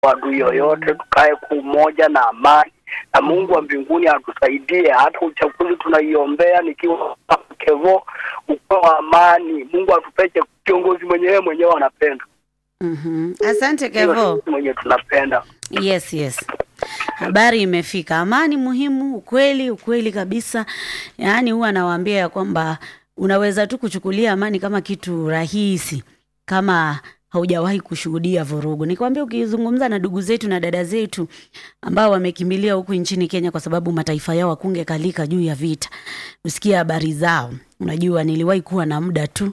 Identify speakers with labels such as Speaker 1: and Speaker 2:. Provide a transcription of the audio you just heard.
Speaker 1: adui yoyote, tukae kwa umoja na amani, na Mungu wa mbinguni atusaidie. Hata uchaguzi tunaiombea, nikiwa Kevo, ukuwe wa amani. Mungu atupeche kiongozi mwenyewe mwenyewe anapenda,
Speaker 2: Mhm. Asante
Speaker 1: Ndio
Speaker 2: Kevo.
Speaker 1: sisi mwenye tunapenda.
Speaker 2: Yes, yes. Habari imefika. Amani muhimu, ukweli, ukweli kabisa. Yaani huwa anawaambia ya kwamba unaweza tu kuchukulia amani kama kitu rahisi kama haujawahi kushuhudia vurugu. Nikwambia ukizungumza na ndugu zetu na dada zetu ambao wamekimbilia huku nchini Kenya kwa sababu mataifa yao wakunge kalika juu ya vita. Usikia habari zao. Unajua niliwahi kuwa na muda tu